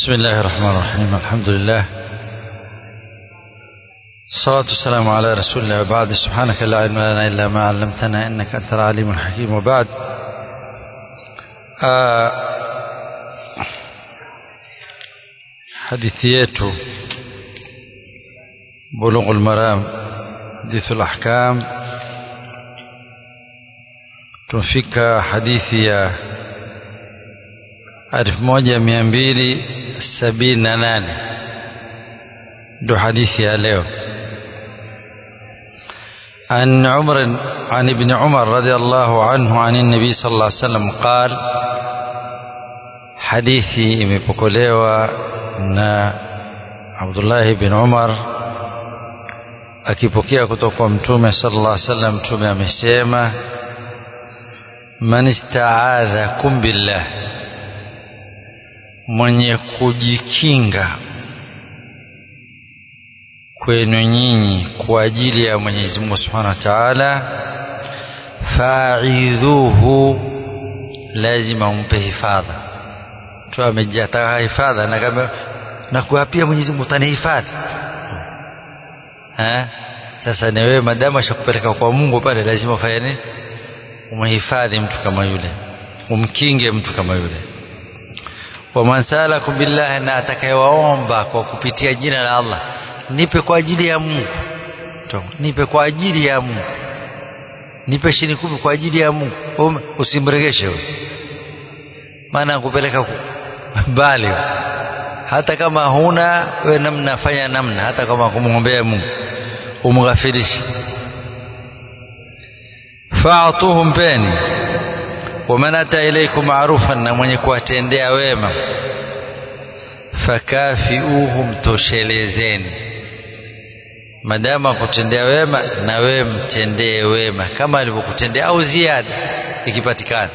بسم الله الرحمن الرحيم الحمد لله الصلاة والسلام على رسول الله وبعد سبحانك لا علم لنا إلا ما علمتنا إنك أنت العليم الحكيم وبعد آه hadithi yetu bulughul maram hadithul ahkam tumefika hadithi ya elfu moja mia mbili sabini na nane ndo hadithi ya leo عن عمر عن ابن عمر رضي الله عنه عن النبي صلى الله عليه وسلم قال hadithi imepokelewa na Abdullah bin Umar akipokea kutoka kwa Mtume sallallahu alaihi wasallam Mtume amesema man istaadhakum billah mwenye kujikinga kwenu nyinyi kwa ajili ya Mwenyezi Mungu Subhanahu wa Ta'ala fa'idhuhu lazima umpe hifadha mtu amejataka hifadha na kama na kuapia Mwenyezi Mungu utanihifadhi eh sasa ni wewe madamu ashakupeleka kwa Mungu pale lazima ufanye nini umhifadhi mtu kama yule umkinge mtu kama yule waman salakum billahi na atakayewaomba kwa kupitia jina la Allah nipe kwa ajili ya Mungu nipe kwa ajili ya Mungu nipe shini kumi kwa ajili ya Mungu usimregeshe wewe maana kupeleka mbali hata kama huna we namna fanya namna hata kama kumwombea Mungu umghafirishe fa'tuhum peni waman ata ilaykum ma'rufan na mwenye kuwatendea wema fakafiuhum toshelezeni madama kutendea wema na wewe mtendee wema kama alivyokutendea au ziada ikipatikana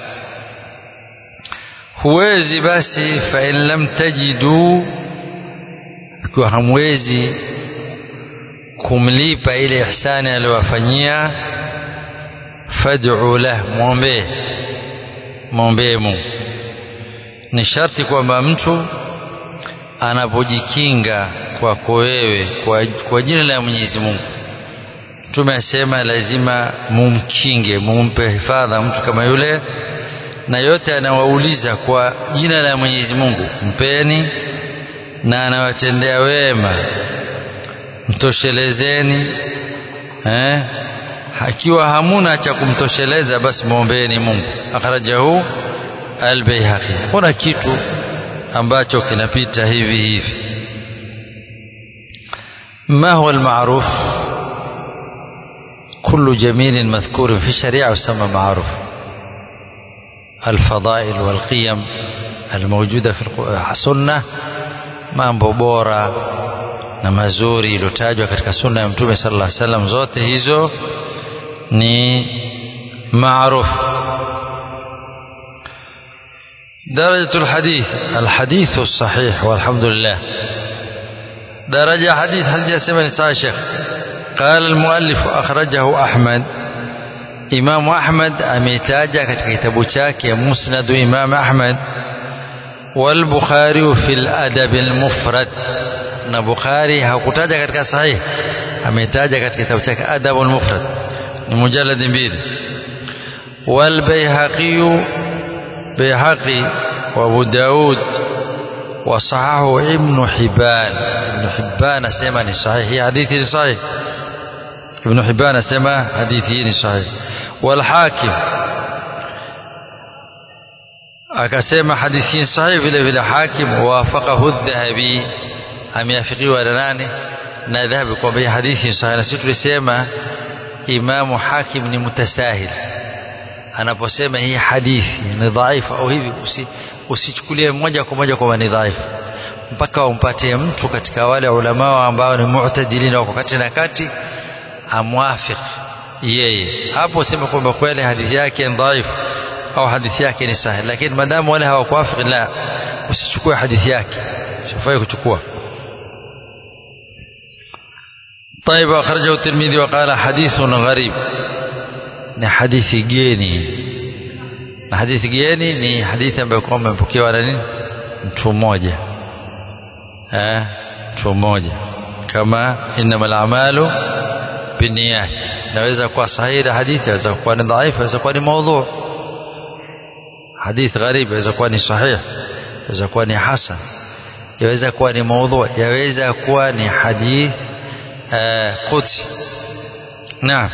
huwezi basi fa in lam tajidu ikiwa hamwezi kumlipa ile ihsani aliyowafanyia fad'u lah muombe muombe Mungu ni sharti kwamba mtu anapojikinga kwako wewe kwa, kwa jina la Mwenyezi Mungu tumesema lazima mumkinge mumpe hifadha mtu kama yule na yote anawauliza kwa jina la Mwenyezi Mungu mpeni na anawatendea wema mtoshelezeni eh akiwa hamuna cha kumtosheleza basi muombeeni Mungu akhrajahu al-Baihaqi kuna kitu ambacho kinapita hivi hivi ما هو المعروف كل جميل مذكور في الشريعة يسمى معروف الفضائل والقيم الموجودة في السنة mambo bora na mazuri iliyotajwa katika sunna ya mtume sallallahu alaihi wasallam zote hizo ni maarufu درجة الحديث الحديث الصحيح والحمد لله درجة حديث هل جاسم صحيح شيخ قال المؤلف أخرجه أحمد Imam Ahmad ameitaja katika kitabu chake Musnad Imam Ahmad wal Bukhari fil Adab al Mufrad na Bukhari hakutaja katika sahih ameitaja katika kitabu chake Adab al Mufrad ni mujallad mbili wal Baihaqi Baihaqi wa Abu Daud wa sahahu Ibn Hibban Ibn Hibban asema ni sahihi hadithi ni sahihi Ibn Hibban asema hadithi hii ni sahihi والحاكم akasema hadithi sahihi vile vile hakim wafaqahu dhahabi ameafikiwa na nane na dhahabi kwamba hii hadithi sahihi na sisi tulisema imamu hakim ni mutasahil anaposema hii hadithi ni dhaifu au hivi usichukulie moja kwa moja kwamba ni dhaifu mpaka umpatie mtu katika wale ulama ambao ni mu'tadilin wako kati na kati amwafiki yeye hapo sema kwamba kweli hadithi yake ni dhaifu au hadithi yake ni sahihi lakini madamu wale hawakuafiki la usichukue hadithi yake sifai kuchukua طيب أخرجه الترمذي وقال حديث غريب ni hadithi geni na hadithi geni ni hadithi ambayo kwamba imepokewa na nini mtu mmoja eh mtu mmoja kama innamal a'malu binniyat naweza kuwa sahihi hadithi inaweza kuwa ni dhaifu inaweza kuwa ni maudhu hadith gharib inaweza kuwa ni sahih inaweza kuwa ni hasan yaweza kuwa ni maudhu yaweza kuwa ni hadith qudsi naam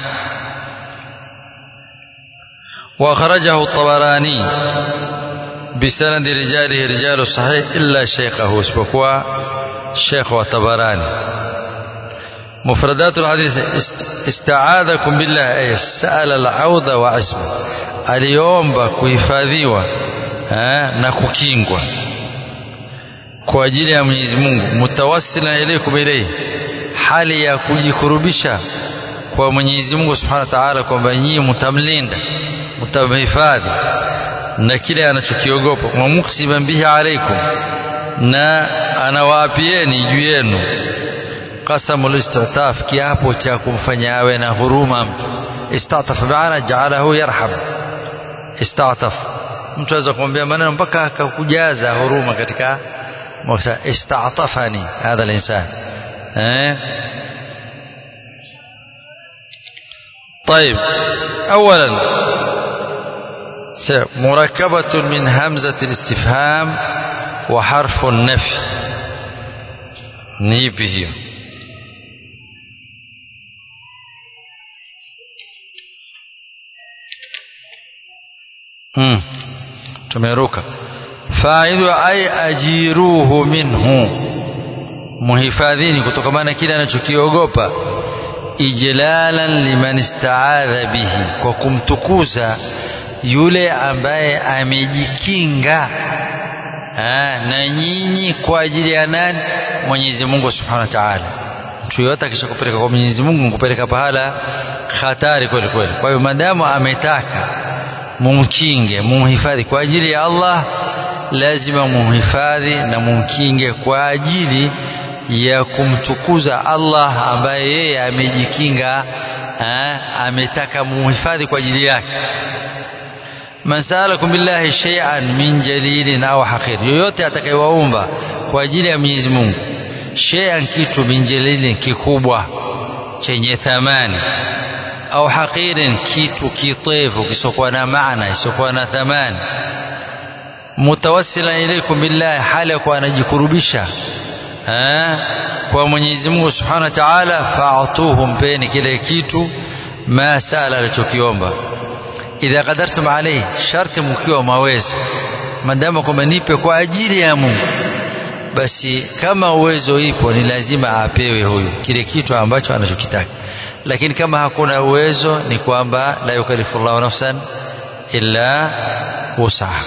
وأخرجه الطبراني بسند رجاله رجال الصحيح إلا شيخه اسبقوا شيخ وطبراني مفردات الحديث استعاذكم بالله أي سأل العوض وعصمه aliomba kuhifadhiwa na kukingwa kwa ajili ya Mwenyezi Mungu mutawassila ilaykum ilayhi hali ya kujikurubisha kwa Mwenyezi Mungu Subhanahu wa Ta'ala kwamba nyinyi mtamlinda mtamhifadhi na kile anachokiogopa wa muksiban bihi alaikum na anawaapieni juu yenu qasamul istataf kiapo cha kumfanya awe na huruma mtu istataf maana jaalahu yarham istataf mtu aweza kumwambia maneno mpaka akakujaza huruma katika istatafani hadha al-insan eh طيب اولا مركبة من همزة الاستفهام وحرف النفي نيبه hmm. tumeruka faidhu ay ajiruhu minhu muhifadhini kutokamana kile anachokiogopa ijlalan liman istaadha bihi kwa kumtukuza yule ambaye amejikinga na nyinyi kwa ajili ya nani Mwenyezi Mungu Subhanahu wa Ta'ala mtu yote akishakupeleka kwa Mwenyezi Mungu kupeleka pahala hatari kweli kweli kwa hiyo madamu ametaka mumkinge mumhifadhi kwa ajili ya Allah lazima mumhifadhi na mumkinge kwa ajili ya kumtukuza Allah ambaye yeye amejikinga ametaka mumhifadhi kwa ajili yake man sa'alakum billahi shay'an min jalilin au haqir yoyote atakayewaomba kwa ajili ya Mwenyezi Mungu shay'an kitu min jalilin kikubwa chenye thamani au haqirin kitu kitevu kisokuwa na maana kisokuwa na thamani mutawassila ilaykum billahi hali kwa anajikurubisha kwa Mwenyezi Mungu Subhanahu wa Ta'ala fa'tuhu mpeni kile kitu ma sala alichokiomba idha qadartum alayhi sharti mkiwa maweza madama kwamba nipe kwa ajili ya Mungu basi kama uwezo ipo ni lazima apewe huyu kile kitu ambacho anachokitaka lakini kama hakuna uwezo ni kwamba la yukallifu Allahu nafsan illa wusaha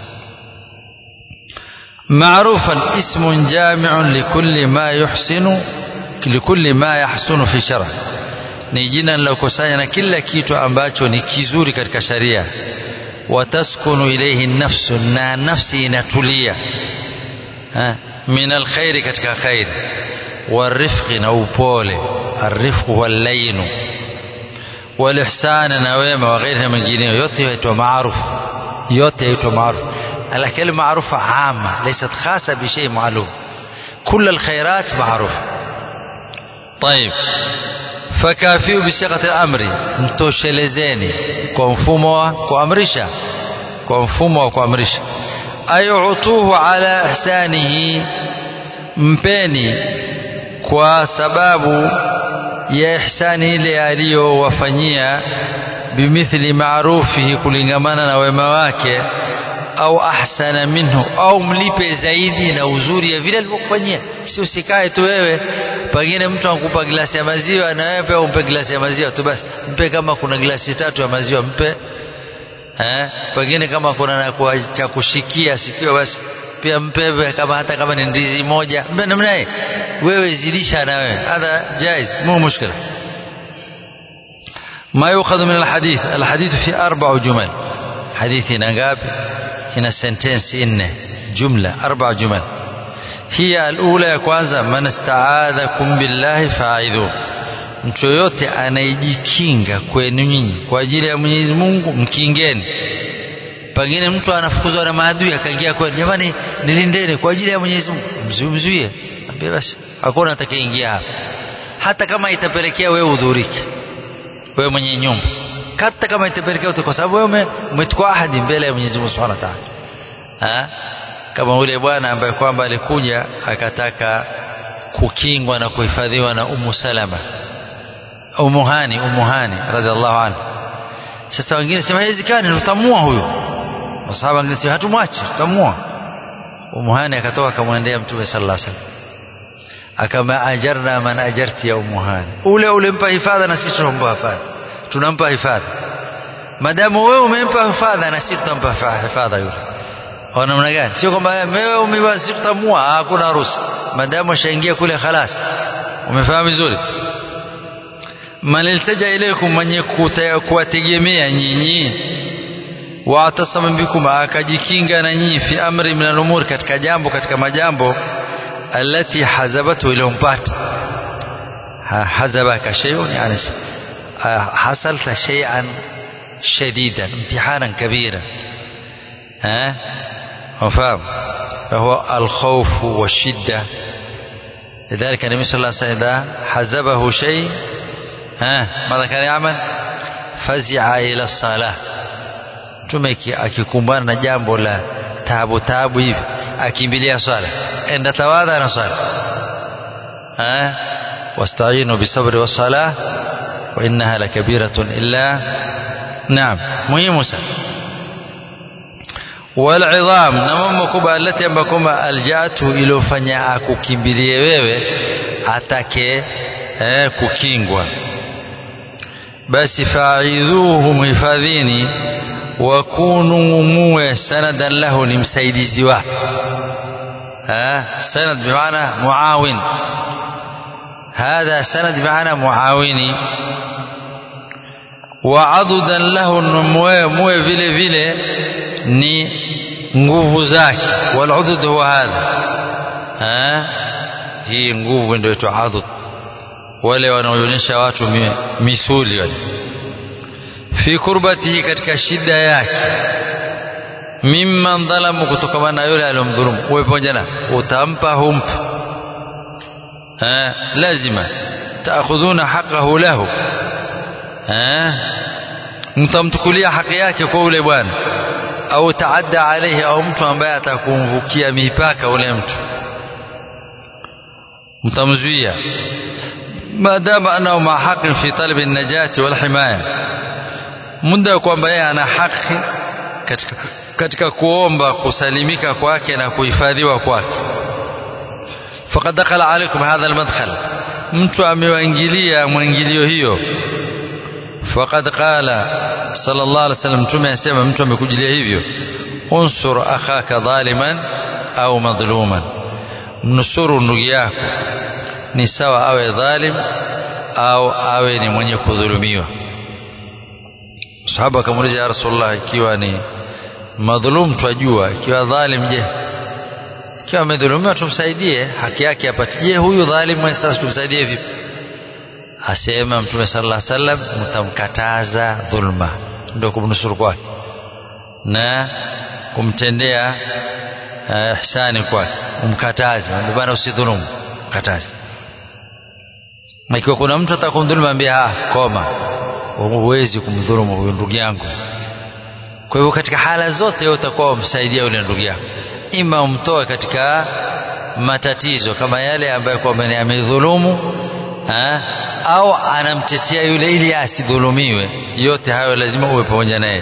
معروفا اسم جامع لكل ما يحسن لكل ما يحسن في شرع ni jina lilokusanya na kila kitu ambacho ni kizuri katika sharia wataskunu ilayhi nafsu na nafsi inatulia min alkhairi katika khairi warifqi na upole arifqu huwa lainu walihsana na wema wa ghairi na mengineyo yote yaitwa maarufu yote yaitwa maarufu الكلمة معروفة عامة ليست خاصة بشيء معلوم كل الخيرات معروفة طيب فكافيوا بصيغة الأمر mtoshelezeni kwa mfumo wa kuamrisha kwa mfumo wa kuamrisha ayutuhu ala ihsanihi mpeni kwa sababu ya ihsani ile aliyowafanyia bimithli maarufihi kulingamana na wema wake au ahsana minhu au mlipe zaidi na uzuri ya vile alivyokufanyia si usikae tu wewe pengine mtu anakupa glasi ya maziwa na wewe pia umpe glasi ya maziwa tu basi mpe kama kuna glasi tatu ya maziwa mpe eh pengine kama kuna na kwa cha kushikia sikio basi pia mpe kama hata kama ni ndizi moja mpe namna hii wewe zidisha na wewe hadha jaiz mu mushkila ما يؤخذ من الحديث الحديث في أربع جمل حديث نقابل ina sentensi nne jumla arba jumal hiya alula ya kwanza man istaadhakum billahi fa'idhu mtu yoyote anayejikinga kwenu nyinyi kwa ajili ya Mwenyezi Mungu mkingeni pengine mtu anafukuzwa na maadui akaingia kwenu jamani nilindeni kwa ajili ya Mwenyezi Mungu mzuie ambie basi hakuna atakayeingia hapa hata kama itapelekea wewe udhurike wewe mwenye nyumba hata kama itapelekea kwa sababu wewe umechukua ahadi mbele ya Mwenyezi Mungu Subhanahu wa Ta'ala kama ule bwana ambaye kwamba alikuja akataka kukingwa na kuhifadhiwa na Ummu Salama Ummu Hani Ummu Hani radhiallahu anha sasa wengine sema haiwezekani tutamua huyo masahaba wengine sema hatumwachi tutamua Ummu Hani akatoka akamwendea Mtume sallallahu alaihi wasallam akama ajarna man ajarti ya Ummu Hani ule ulimpa hifadha na sisi tunampa hifadha tunampa hifadha madamu wewe umempa hifadha na sisi tutampa hifadha yule au namna gani sio kwamba wewe umeba sisi tutamua hakuna harusi madamu ashaingia kule khalas umefahamu vizuri man iltaja ilaykum mwenye kuwategemea nyinyi waatasama bikum akajikinga na nyinyi fi amri min al-umur katika jambo katika majambo alati hazabatu iliyompata hazabaka shay'un yani hasalta shay'an shadidan imtihanan kabira ها مفهوم فهو الخوف والشدة لذلك النبي صلى الله عليه وسلم إذا حزبه شيء ها ماذا كان يعمل فزع إلى الصلاة mtume akikumbana na jambo la taabu taabu hivi akimbilia swala enda tawadha na swala wastainu bisabri wassala wa innaha lakabiratun illa naam muhimu sana walidham na mambo kubwa alati ambayo kwamba aljatu iliyofanya akukimbilie wewe atake eh, kukingwa basi faidhuhu mhifadhini wakunu muwe sanadan lahu ni msaidizi wake sanad bimaana muawin هذا سند بمعنى معاوني وعضدا له موي vile vile ni nguvu zake waludud huwa hadha hii nguvu ndio inaitwa adud wale wanaonyesha watu misuli wale fi kurbatihi katika shida yake mimman dhalamu kutokana na yule aliyomdhulumu uwe pamoja na utampa humpa lazima taakhudhuna haqqahu lahu mtamtukulia haki yake kwa ule bwana au taadda alayhi au mtu ambaye atakumvukia mipaka ule mtu mtamzuia maadama anao ma haqin fi talabi najati wal himaya muda kwamba yeye ana haki katika, katika kuomba kusalimika kwake na kuhifadhiwa kwake faqad dakhala alaykum hadha almadkhal mtu amewaingilia mwingilio hiyo faqad qala sallallahu alaihi wasallam mtume anasema mtu amekujilia hivyo unsur akhaka dhaliman au madhluman mnusuru ndugu yako ni sawa awe dhalim au awe ni mwenye kudhulumiwa sahaba akamuuliza ya rasulullah ikiwa ni madhulum twajua ikiwa dhalim je ikiwa amedhulumiwa tumsaidie haki yake apate je huyu dhalim sasa tumsaidie vipi asema mtume sallallahu alaihi wasallam mtamkataza dhulma ndio kumnusuru kwake na kumtendea uh, ihsani kwake umkataze bwana usidhulumu kataze na ikiwa kuna mtu atakumdhulumu ambia ah koma huwezi kumdhulumu huyo ndugu yangu kwa hivyo katika hala zote wewe utakuwa umsaidia yule ndugu yako ima umtoe katika matatizo kama yale ambayo kwamba amedhulumu au anamtetea yule ili asidhulumiwe yote hayo lazima uwe pamoja naye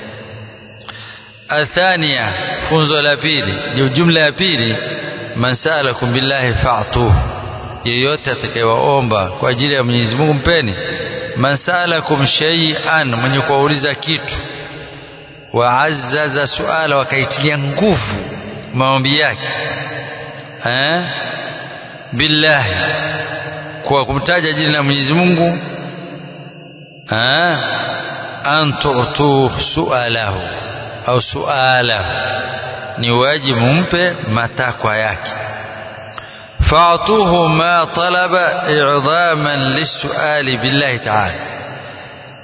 athania funzo la pili ni jumla ya pili man saalakum billahi fa'tuhu yeyote atakayewaomba kwa ajili ya Mwenyezi Mungu mpeni man saalakum shay'an mwenye kuwauliza kitu waazzaza suala wakaitilia nguvu maombi yake eh billahi kwa kumtaja jina la Mwenyezi Mungu eh an tu'tu sualahu au sualahu ni wajibu mpe matakwa yake فاعطوه ما طلب إعظاما للسؤال بالله تعالى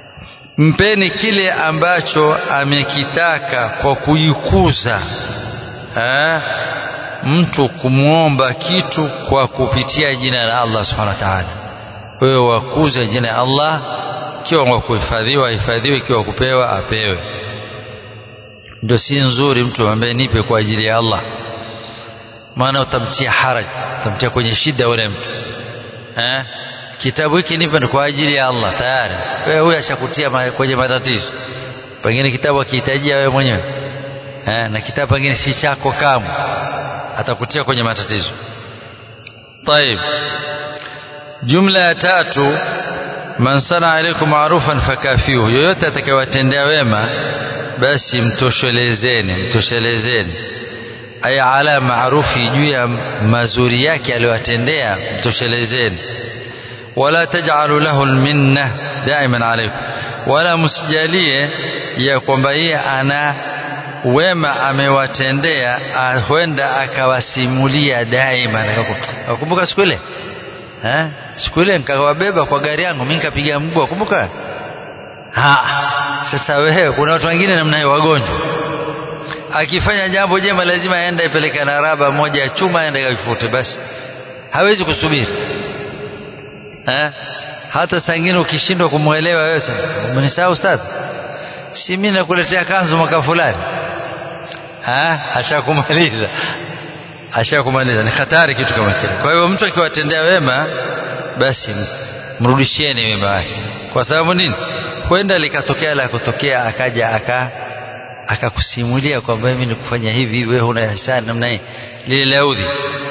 mpeni kile ambacho amekitaka kwa kuikuza ha? mtu kumwomba kitu kwa kupitia jina la Allah subhanahu wa ta'ala wewe wakuze jina la Allah ikiwa kwa kuhifadhiwa ahifadhiwe ikiwa kupewa apewe ndio si nzuri mtu ambaye nipe kwa ajili ya Allah maana utamtia haraj utamtia kwenye shida yule mtu eh kitabu hiki nipe kwa ajili ya Allah tayari wewe huyu ashakutia kwenye matatizo pengine kitabu akihitajia wewe mwenyewe eh na kitabu pengine si chako kamwe atakutia kwenye matatizo طيب jumla ya tatu man sana alaikum ma'rufan fakafihu yoyote atakayewatendea wema basi mtoshelezeni mtoshelezeni ay ala maarufi juu ya mazuri yake aliyowatendea mtoshelezeni wala taj'alu lahu alminna daiman alaykum wala msijalie ya kwamba yeye ana wema amewatendea huenda akawasimulia daima nakumbuka siku ile eh siku ile nikawabeba kwa gari yangu mimi nikapiga mguu kumbuka ha sasa wewe kuna watu wengine namna hiyo wagonjwa akifanya jambo jema lazima aende ipeleke na raba moja ya chuma aende kaifute basi hawezi kusubiri eh hata sangine ukishindwa kumwelewa wewe sasa umenisahau ustadhi si mimi nakuletea kanzu mwaka fulani ah ashakumaliza ashakumaliza ni hatari kitu kama kile kwa hivyo mtu akiwatendea wema basi mrudishieni wema wake kwa sababu nini kwenda likatokea la kutokea akaja aka akakusimulia kwamba mimi nikufanya hivi wewe huna ihsani namna hii lile laudhi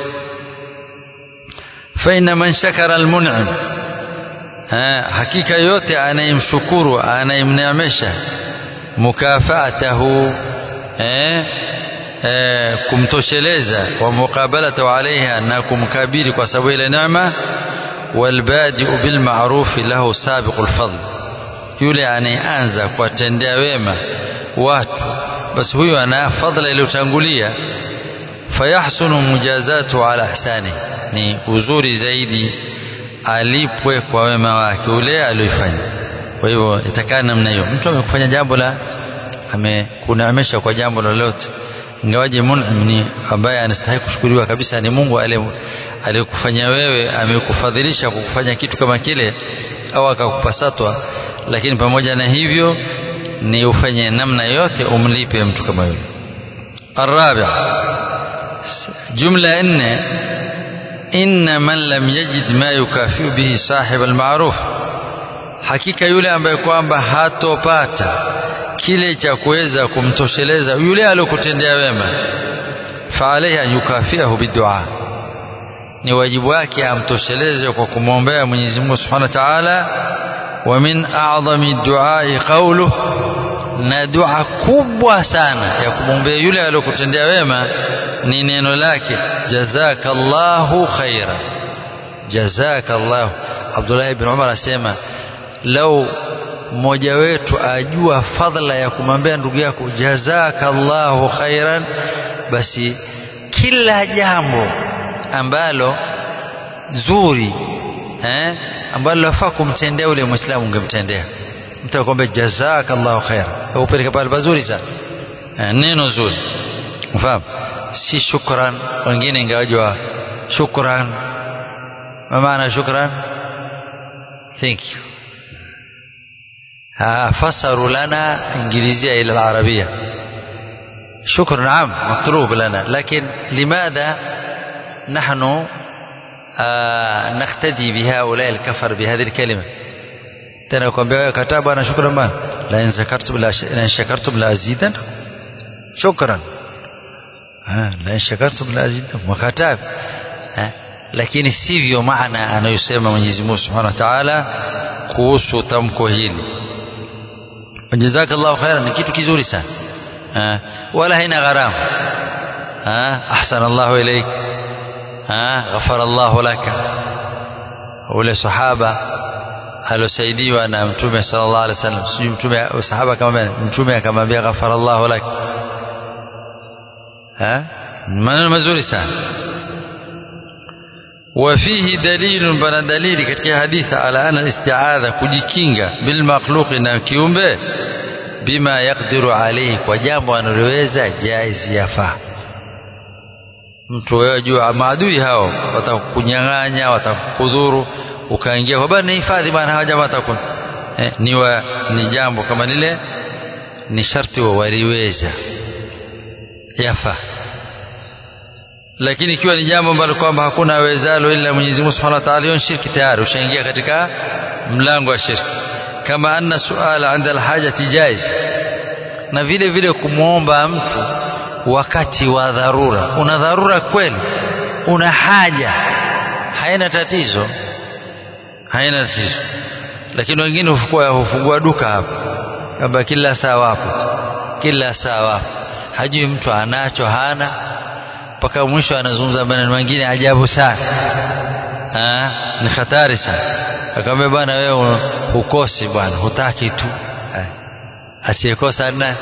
fa inna man shakara almun'im hakika yote anayemshukuru anayemneemesha mukafaatahu eh, eh, kumtosheleza wa muqabalatu alaiha na kumkabili kwa sababu ile neema walbadiu bilma'rufi lahu sabiqul fadl yule anayeanza kuwatendea wema watu basi huyo ana fadla iliyotangulia fayahsunu mujazatu ala ihsani ni uzuri zaidi alipwe kwa wema wake ule aliyofanya kwa hivyo itakaa namna hiyo mtu amekufanya jambo la amekuneemesha kwa jambo lolote ingawaje mun'im ni ambaye anastahili kushukuriwa kabisa ni Mungu aliyekufanya wewe amekufadhilisha kukufanya kitu kama kile au akakupasatwa lakini pamoja na hivyo ni ufanye namna yote umlipe mtu kama yule الرابع جملة إن إن من لم يجد ما يكافئ به صاحب المعروف hakika yule ambaye kwamba hatopata kile cha kuweza kumtosheleza yule aliyokutendea wema faalaihi an yukafiahu bidua ni wajibu wake amtosheleze kwa kumwombea Mwenyezi Mungu Subhanahu wa Ta'ala wa min a'zami duai qawluhu na dua kubwa sana ya kumwombea yule aliyokutendea wema ni neno lake jazakallahu khaira jazakallahu Abdullah ibn Umar asema lau mmoja wetu ajua fadhila ya kumwambia ndugu yako jazakallahu khairan basi kila jambo ambalo zuri eh ambalo lafaa kumtendea yule muislamu ungemtendea mtu akwambia jazakallahu khair upeleka pale pazuri sana eh, neno zuri mfahamu si shukran wengine ingawajua shukran ma maana shukran thank you فسروا لنا إنجليزية إلى العربية شكر نعم مطلوب لنا لكن لماذا نحن آه نقتدي بهؤلاء الكفر بهذه الكلمة tena kwambia kataa bwana shukran bwana la in shakartum la in shakartum la azidan shukran ah la in shakartum la azidan wakataa lakini sivyo maana anayosema Mwenyezi Mungu Subhanahu wa Ta'ala kuhusu tamko hili jazakallahu khairan ni kitu kizuri sana wala haina gharama ahsana Allahu ilaik ghafara Allahu laka ule sahaba alosaidiwa na mtume sallallahu alaihi wasallam sijui mtume sahaba akamwambia mtume akamwambia ghafara Allahu lak maneno mazuri sana وفيه دليل بنا دليل katika hadithi ala ana isti'adha kujikinga bil makhluqi na kiumbe bima yaqdiru alayhi kwa jambo analoweza jaiz yafaa mtu wewe jua maadui hao watakunyang'anya watakudhuru ukaingia kwa bana hifadhi bana hawa jamaa watakun eh, ni wa, ni jambo kama lile ni sharti wa waliweza yafaa lakini ikiwa ni jambo ambalo kwamba hakuna awezalo ila Mwenyezi Mungu Subhanahu wa Ta'ala, hiyo shirki tayari, ushaingia katika mlango wa shirki. Kama anna suala inda alhajati jaiz, na vile vile kumwomba mtu wakati wa dharura. Una dharura kweli, una haja, haina tatizo, haina tatizo. Lakini wengine hufungua hufungua duka hapo, kwamba kila saa wapo, kila saa wapo, hajui mtu anacho hana mpaka mwisho anazungumza maneno mengine ajabu sana ha? ni hatari sana akamwambia bwana wewe hukosi bwana hutaki tu asiyekosa na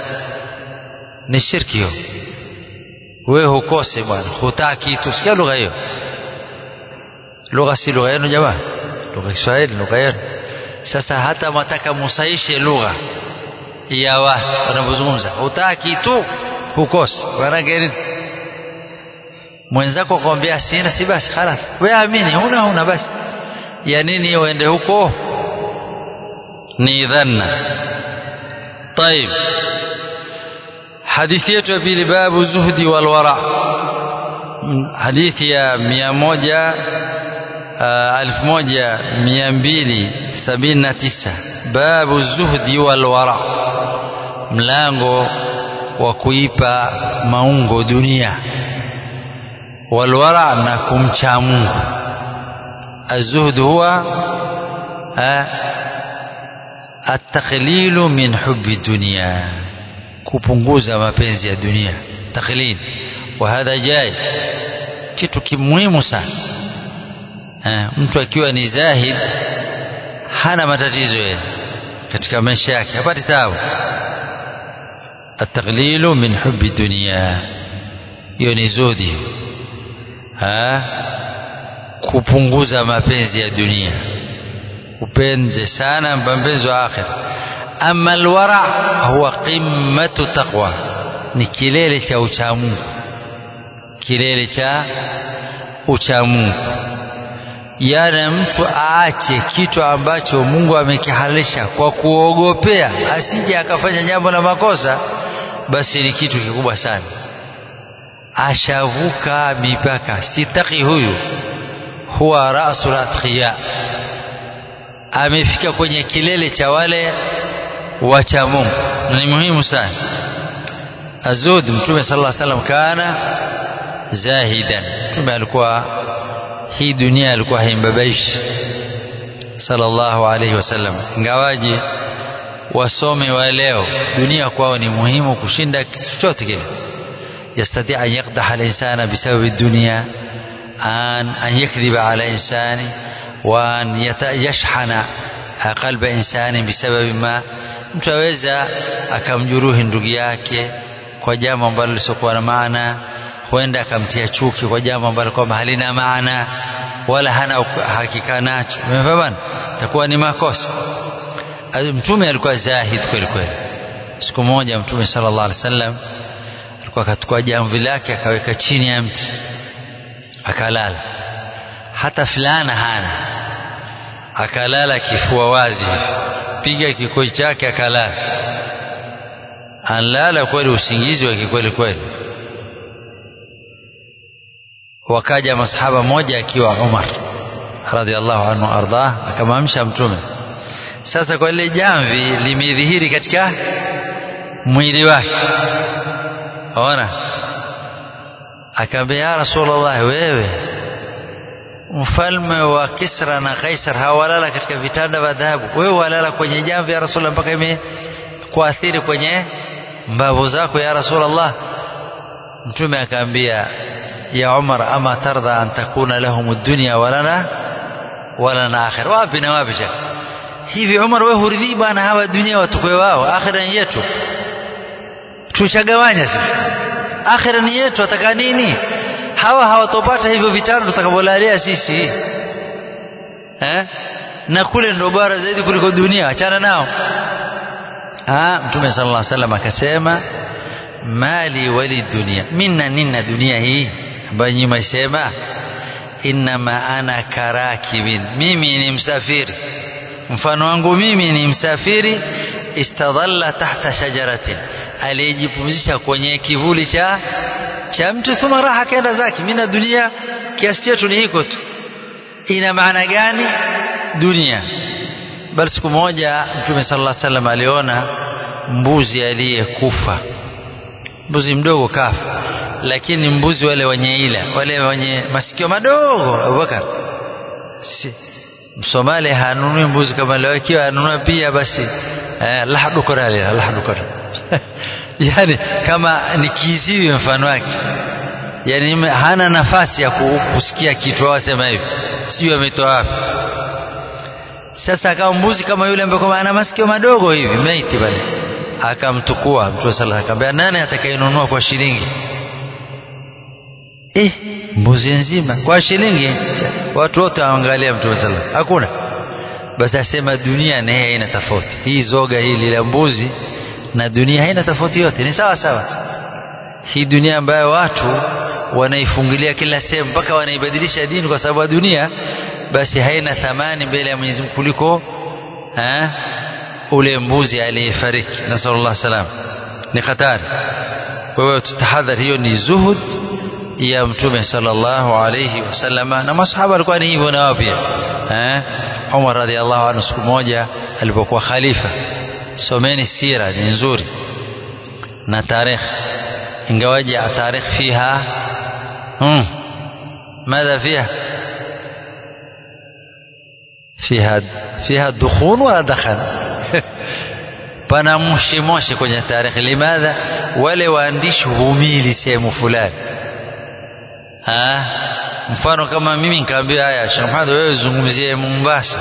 ni shirki hiyo wewe hukosi bwana hutaki tu sikia lugha hiyo lugha si lugha yenu jamaa lugha Kiswahili lugha yenu sasa hata mwataka musaishe lugha ya watu wanapozungumza hutaki tu hukosi maanake nini mwenzako akwambia sina si basi khalas wewe amini huna huna basi ya nini uende huko ni dhanna طيب hadithi yetu ya pili babu zuhdi wal wara hadithi ya mia moja elfu moja mia mbili sabini na tisa babu zuhdi wal wara mlango wa kuipa maungo dunia والورع na kumcha Mungu الزهد هو التقليل من حب الدنيا kupunguza mapenzi ya dunia taqlil وهذا جائز kitu kimuhimu sana mtu akiwa ni zahid hana matatizo yeye katika maisha yake hapati taabu التقليل من حب الدنيا hiyo ni zudi ha? kupunguza mapenzi ya dunia upende sana mapenzi wa akhira ama alwara huwa qimmatu taqwa ni kilele cha uchamungu kilele cha uchamungu yana mtu aache kitu ambacho Mungu amekihalisha kwa kuogopea asije akafanya jambo la makosa basi ni kitu kikubwa sana ashavuka mipaka sitaki huyu huwa rasul atqiya amefika kwenye kilele cha wale wacha Mungu na ni muhimu sana azud mtume sallallahu alaihi wasallam kana zahidan mtume alikuwa hii dunia alikuwa haimbabaishi sallallahu alaihi wasallam ingawaje wasome wa leo dunia kwao ni muhimu kushinda chochote kile يستطيع أن يقدح الإنسان بسبب الدنيا أن أن يكذب على إنسان وأن يشحن قلب إنسان بسبب ما mtu aweza akamjuruhi ndugu yake kwa jambo ambalo lisiokuwa na maana huenda akamtia chuki kwa jambo ambalo kwamba halina maana wala hana hakika nacho umefahamu takuwa ni makosa mtume alikuwa zahid kweli kweli siku moja mtume sallallahu alaihi wasallam alikuwa akachukua jamvi lake akaweka chini ya mti akalala hata fulana hana akalala kifua wazi piga kikoi chake akalala anlala kweli usingizi wa kikweli kweli wakaja masahaba moja akiwa Umar radhiallahu anhu ardah akamamsha mtume sasa kwa ile jamvi limedhihiri katika mwili wake ona akaambia ya rasulullah wewe mfalme wa Kisra na Kaisar hawalala katika vitanda vya dhahabu wewe walala kwenye jamvi ya rasulullah mpaka imekuathiri kwenye mbavu zako ya rasulullah mtume akaambia ya Umar ama tarda an takuna lahum dunya walana walana akhir wapi na wapi shaka hivi Umar wewe huridhii bwana hawa dunia watukwe wao akhira ni yetu tushagawanya sisi akhira ni yetu ataka nini hawa hawatopata hivyo vitano tutakavyolalia sisi eh? na kule ndo bora zaidi kuliko dunia achana nao ah, mtume sallallahu alaihi wasallam akasema mali wali dunia minna nina dunia hii ambayo nyinyi msema innama ana karakibin mimi ni msafiri mfano wangu mimi ni msafiri istadhalla tahta shajaratin aliyejipumzisha kwenye kivuli cha cha mtu thuma raha kaenda zake mimi na dunia kiasi chetu ni hiko tu ina maana gani dunia bali siku moja mtume sallallahu alaihi wasallam aliona mbuzi aliyekufa mbuzi mdogo kafa lakini mbuzi wale wenye ila wale wenye masikio madogo Abubakar si Msomali hanunui mbuzi kama leo ikiwa anunua pia basi eh, lahdukorali lahdukor yani kama ni kiziwi mfano wake yani hana nafasi ya kusikia kitu wasema hivi sijui ametoa wapi sasa akawa mbuzi kama yule ambaye kwamba ana masikio madogo hivi maiti pale akamtukua mtume sallallahu akamwambia nani atakayenunua kwa shilingi eh mbuzi nzima kwa shilingi watu wote waangalia mtume sallallahu hakuna basi asema dunia naye haina tofauti hii zoga hili la mbuzi na dunia haina tofauti yote ni sawa sawa hii dunia ambayo watu wanaifungilia kila sehemu mpaka wanaibadilisha dini kwa sababu ya dunia basi haina thamani mbele ya Mwenyezi Mungu kuliko eh, ule mbuzi aliyefariki nasallallahu salam ni hatari kwa hiyo tutahadhari hiyo ni zuhud ya mtume sallallahu alayhi wasallama na masahaba walikuwa ni hivyo na wao pia eh Umar radhiallahu anhu siku moja alipokuwa khalifa someni sira ni nzuri na tarikh ingawaje tarikh fiha hmm ماذا فيها فيها فيها دخون ولا دخن pana moshi moshi kwenye tarehe limadha wale waandishi humili sehemu fulani ha mfano kama mimi nikaambia haya Sheikh Muhammad wewe zungumzie Mombasa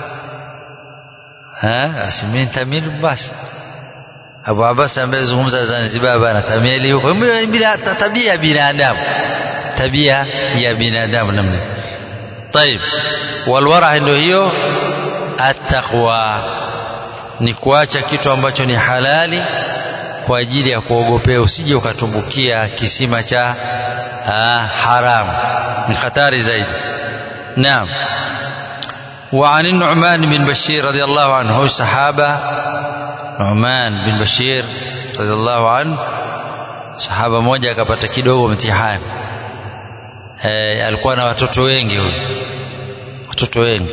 ha asimini tamil Mombasa Abu Abbas ambaye zungumza Zanzibar bana tamili huko bila tabia binadamu tabia ya binadamu namna طيب والورع ndio hiyo attaqwa ni kuacha kitu ambacho ni halali kwa ajili ya kuogopea usije ukatumbukia kisima cha ah, haramu ni hatari zaidi naam وعن النعمان بن بشير رضي الله عنه هو صحابة نعمان بن بشير رضي الله عنه sahaba mmoja akapata kidogo mtihani e, alikuwa na watoto wengi huyu watoto wengi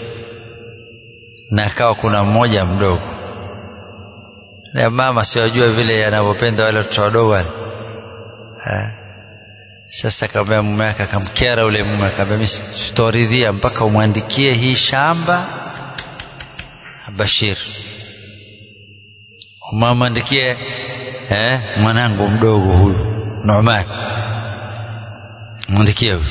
na akawa kuna mmoja mdogo na mama siwajua vile anavyopenda wale watoto wadogo wale sasa akamwambia mume wake akamkera ule mume akamwambia mimi sitoridhia mpaka umwandikie hii shamba Bashir umamwandikie eh, mwanangu mdogo huyu Nu'man mwandikie huyu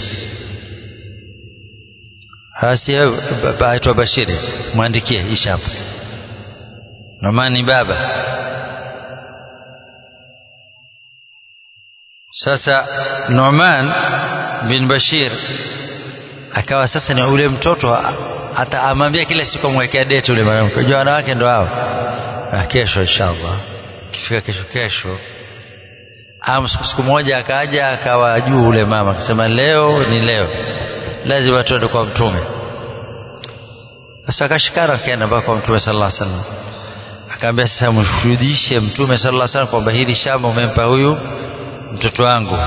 hasi aitwa Bashiri mwandikie hii shamba Nu'man ni baba sasa Nu'man bin Bashir akawa sasa ni ule mtoto hata amwambia kila siku amwekea date ule mwanamke unajua wanawake ndo hao kesho inshallah kifika kesho kesho am siku moja akaja akawa juu ule mama akasema leo ni leo lazima tuende kwa mtume sasa akashikana akaenda mpaka kwa mtume sallallahu alaihi wasallam akaambia sasa mshuhudishe mtume sallallahu alaihi wasallam kwamba hili shamba umempa huyu mtoto wangu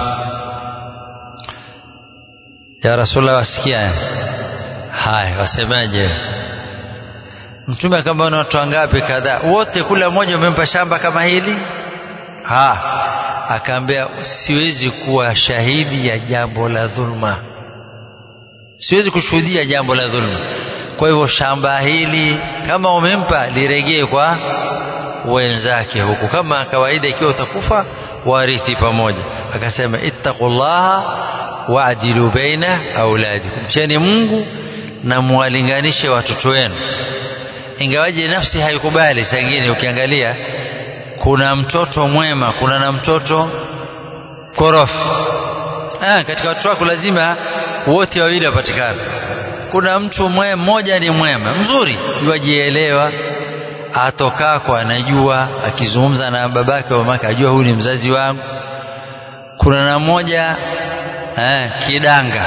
ya rasulullah wasikia haya wasemaje mtume akamwambia na watu wangapi kadhaa wote kula mmoja umempa shamba kama hili ha akaambia siwezi kuwa shahidi ya jambo la dhulma siwezi kushuhudia jambo la dhulma kwa hivyo shamba hili kama umempa liregee kwa wenzake huku kama kawaida ikiwa utakufa warithi pamoja akasema ittaqullaha waadilu baina auladikum mcheni Mungu na muwalinganishe watoto wenu ingawaje nafsi haikubali sangine ukiangalia kuna mtoto mwema kuna na mtoto korofi ah, katika watoto wako lazima wote wawili wapatikane kuna mtu mwe, mmoja ni mwema mzuri yuajielewa atokako anajua akizungumza na babake au mamake ajua huyu ni mzazi wangu kuna na mmoja eh, kidanga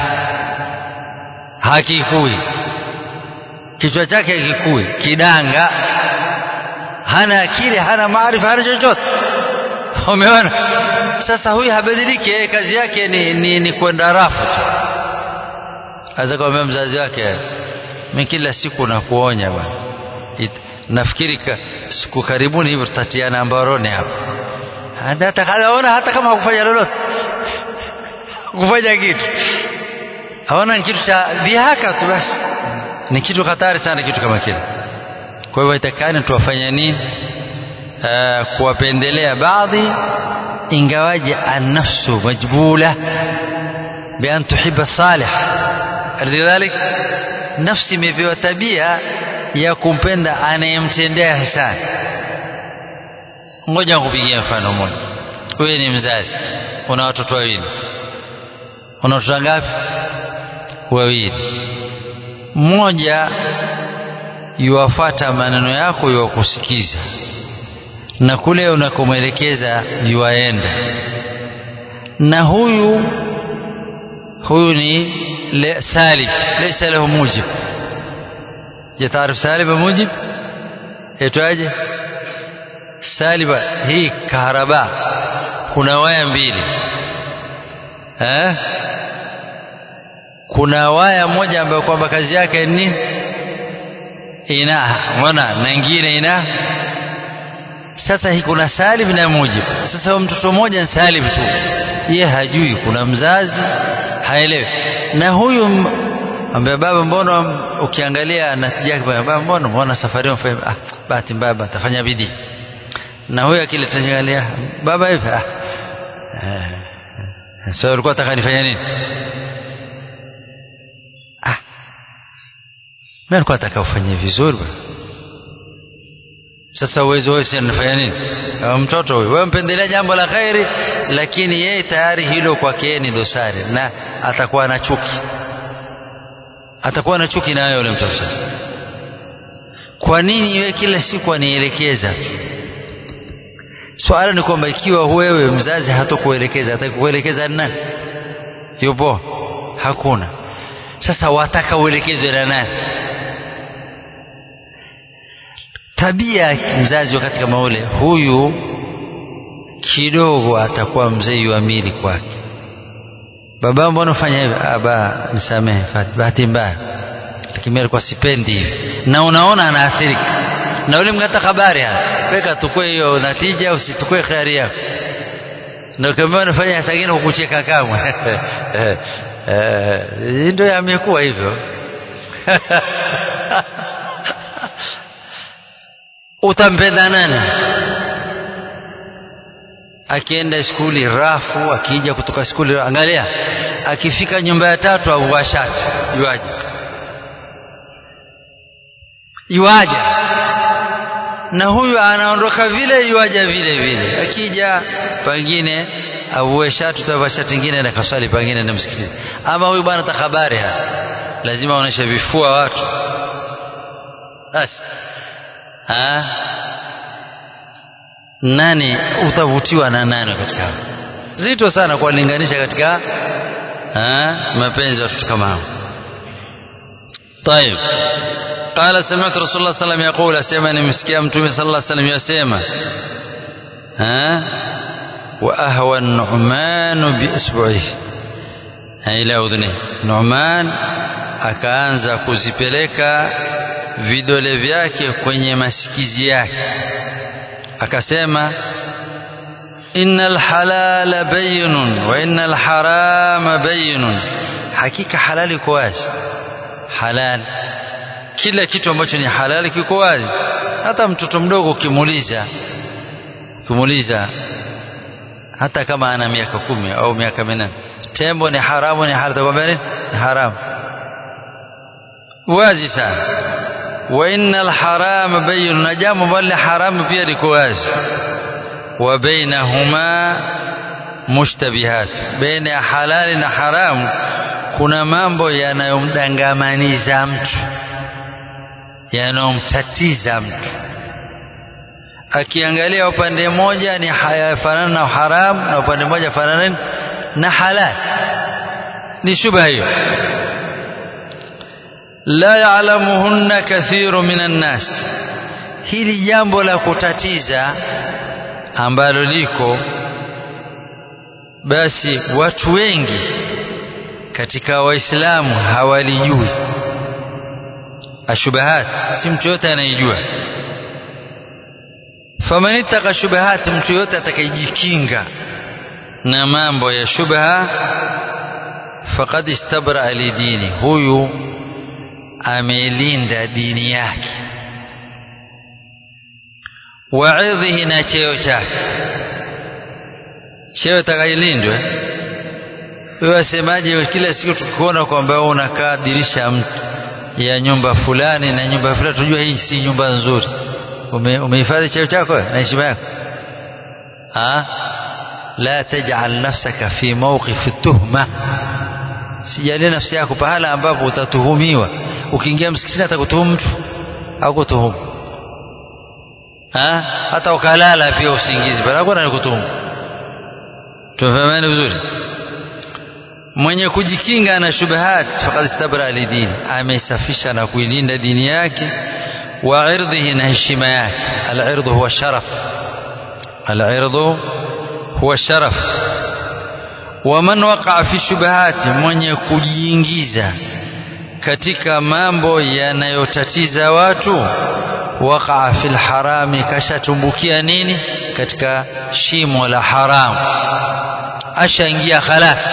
hakikui kichwa chake hakikui kidanga hana akili hana maarifa hana chochote umeona sasa huyu habadiliki yeye kazi yake ni, ni, ni kwenda rafu tu aweza kumwambia mzazi wake mimi kila siku nakuonya bwana nafikiri ka, siku karibuni hivyo tutatiana mbaroni hapa atakaona hata kama hakufanya lolote kufanya kitu haona ni kitu cha dhihaka tu basi ni kitu hatari sana kitu kama kile kwa hivyo itakani tuwafanya nini uh, kuwapendelea baadhi ingawaje annafsu majbula bian tuhiba salih lidhalik nafsi imepewa tabia ya kumpenda anayemtendea hisani ngoja nikupigia mfano mmoja wewe ni mzazi una watoto wawili una watoto ngapi wawili mmoja yuwafata maneno yako yuwakusikiza na kule unakomwelekeza yuwaenda na huyu huyu ni le, salib laysa lahu mujib je taarif salib mujib itwaje saliba hii kaharaba kuna waya mbili eh kuna waya moja ambayo kwamba kazi yake ni ina unaona na nyingine ina sasa hii kuna salib na mujib sasa mtoto mmoja ni salib tu ye hajui kuna mzazi haelewi na huyu ambaye baba mbona ukiangalia natija yake baba mbona mbona safari mfanye ah bahati mbaya atafanya bidii na huyu akile tangalia baba hivi ah sasa ulikuwa unataka nifanye nini ah mimi nilikuwa nataka ufanye vizuri bwana sasa uwezo wewe si nafanya nini mtoto huyu wewe mpendelea jambo la khairi lakini yeye tayari hilo kwake ni dosari na atakuwa na chuki atakuwa na chuki nayo yule mtoto sasa kwa nini wewe kila siku anielekeza tu swala ni kwamba ikiwa wewe mzazi hatakuelekeza atakuelekeza nani yupo hakuna sasa wataka uelekezwe na nani tabia ya mzazi wakati kama ule huyu kidogo atakuwa mzee yuamili kwake baba mbona ufanya hivi aba nisamehe bahati mbaya lakini alikuwa sipendi hivi na unaona anaathirika na ule mngata habari hapa weka tukue hiyo natija usitukue khari yako na kama unafanya sagini kukucheka kamwe ndio yamekuwa hivyo utampenda nani akienda skuli rafu akija kutoka skuli angalia akifika nyumba ya tatu avua shati yuaje yuaje na huyu anaondoka vile yuaja vile vile akija pengine avue shati utavaa shati ingine na kaswali pengine na msikitini ama huyu bwana takhabari lazima aoneshe vifua watu basi ha? nani utavutiwa na nani katika hao zito sana kuwalinganisha katika ha? mapenzi ya watoto kama hao طيب قال سمعت رسول الله صلى الله عليه وسلم يقول اسمع نمسكي متومي صلى الله عليه وسلم يسمع ها واهوى النعمان باصبعه الى اذنه نعمان akaanza kuzipeleka vidole vyake kwenye masikizi yake akasema innal halala bayyinun wa innal harama bayyinun hakika halali iko wazi halal kila kitu ambacho ni halali kiko wazi hata mtoto mdogo ukimuuliza ukimuuliza hata kama ana miaka kumi au miaka minane tembo ni haramu ni halali atakwambia nini ni haramu wazi sana wa innal harama bayyin na jambo ambalo haramu pia liko wazi wa bainahuma mushtabihat baina ya halali na haramu kuna mambo yanayomdangamaniza mtu yanayomtatiza mtu akiangalia upande mmoja ni hayafanana na haramu na upande mmoja fanana na halali ni shubha hiyo la ya'lamuhunna kathiru minan nas hili jambo la kutatiza ambalo liko basi watu wengi katika waislamu hawalijui ashubahat si mtu yote anayejua faman ittaka shubahat mtu yote atakayejikinga na mambo ya shubha faqad istabra lidini huyu amelinda dini yake waidhihi na cheo chake cheo takayilindwe wewe wasemaje kila siku tukikuona kwamba unakaa dirisha mtu ya nyumba fulani na nyumba fulani tujua hii si nyumba nzuri ume, umehifadhi cheo chako na heshima yako ha la taj'al nafsaka fi mawqif tuhma sijalie nafsi yako pahala ambapo utatuhumiwa ukiingia msikitini atakutuhumu mtu au kutuhumu ha hata ukalala pia usingizi bali hakuna nikutuhumu tumefahamana vizuri mwenye kujikinga na shubahat faqad istabra lidini amesafisha na kuilinda dini yake wa irdhihi na heshima yake al-irdhu huwa sharaf al-irdhu huwa sharaf waman waqa'a fi shubahati mwenye kujiingiza katika mambo yanayotatiza watu waqa'a fil harami kashatumbukia nini katika shimo la haramu ashaingia khalas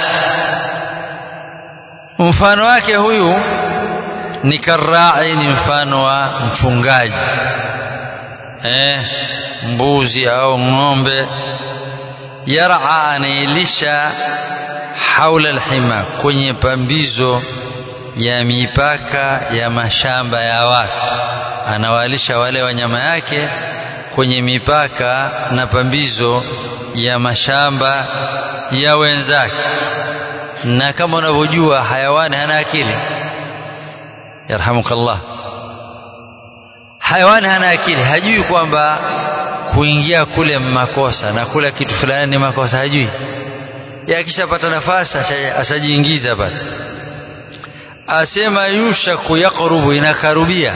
mfano wake huyu ni karai ni mfano wa mchungaji eh, mbuzi au ng'ombe yar'a anailisha haula alhima kwenye pambizo ya mipaka ya mashamba ya watu anawalisha wale wanyama yake kwenye mipaka na pambizo ya mashamba ya wenzake na kama unavyojua hayawani hana akili yarhamukallah hayawani hana akili hajui kwamba kuingia kule makosa na kula kitu fulani ni makosa hajui yakishapata nafasi ashajiingiza pale asema yushaku yaqrubu inakarubia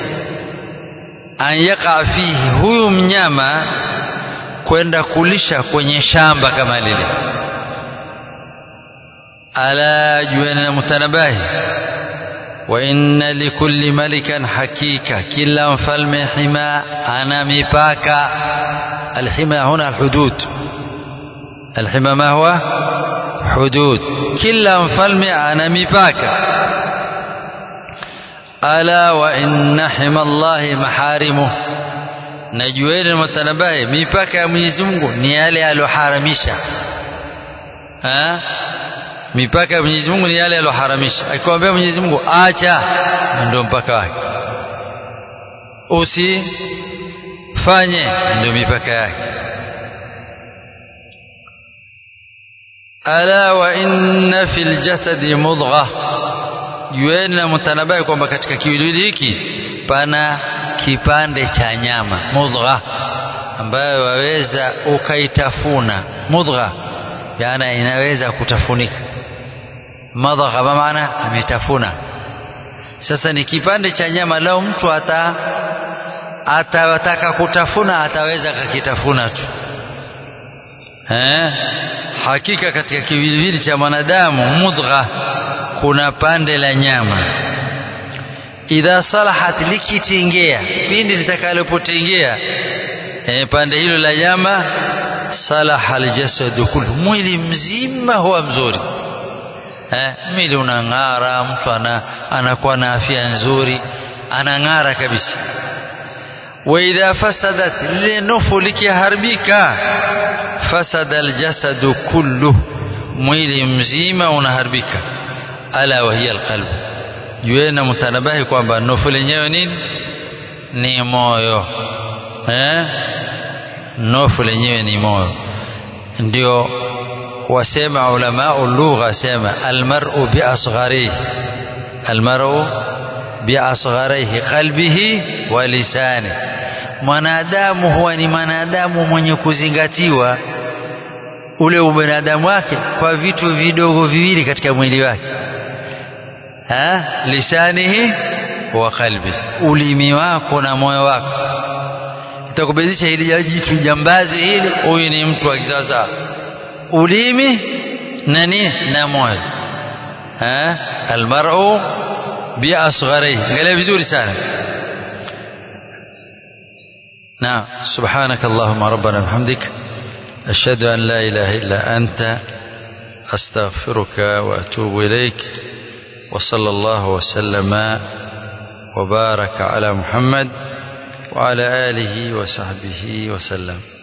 an yaqa fihi huyu mnyama kwenda kulisha kwenye shamba kama lile ala jueni na mutanabahi wa inna likulli malikan hakika kila mfalme hima ana mipaka alhima huna alhudud alhima ma huwa hudud kila mfalme ana mipaka ala wa inna hima allahi maharimuh najueni mutanabahi mipaka ya Mwenyezi Mungu ni yale aliyoharamisha mipaka ya Mwenyezi Mungu ni yale aliyoharamisha akikwambia Mwenyezi Mungu acha ndio mpaka wake usifanye ndio mipaka yake ala wa inna fil jasadi mudgha jueni na mtanabai kwamba katika kiwiliwili hiki pana kipande cha nyama mudgha ambayo waweza ukaitafuna mudgha yana inaweza kutafunika madgha maana ametafuna sasa ni kipande cha nyama lao mtu ata atataka kutafuna ataweza kakitafuna tu eh hakika katika kiwiliwili cha mwanadamu mudgha kuna pande la nyama idha salahat likitengea pindi litakalopotengea e, pande hilo la nyama salaha aljasadu kullu mwili mzima huwa mzuri eh, mwili unang'ara mtu ana, anakuwa na afya nzuri anang'ara kabisa wa idha fasadat lile nufu likiharibika fasada aljasadu kullu mwili mzima unaharibika ala wa hiya alqalbu jueni na mtanabahi kwamba nufu lenyewe nini ni moyo eh? nofu lenyewe ni moyo ndio wasema ulamau lugha sema almar'u biasgharihi almar'u biasgharihi qalbihi wa lisani mwanadamu huwa ni mwanadamu mwenye kuzingatiwa ule ubinadamu wake kwa vitu vidogo viwili katika mwili wake ha lisanihi wa qalbi ulimi wako na moyo wako itakubezesha hili jitu jambazi hili huyu ni mtu wa kisasa ulimi na nini na moyo ha almar'u bi asgharihi angalia vizuri sana نعم سبحانك اللهم ربنا وبحمدك أشهد أن لا إله إلا أنت أستغفرك وأتوب إليك وصلى الله وسلم وبارك على محمد وعلى آله وصحبه وسلم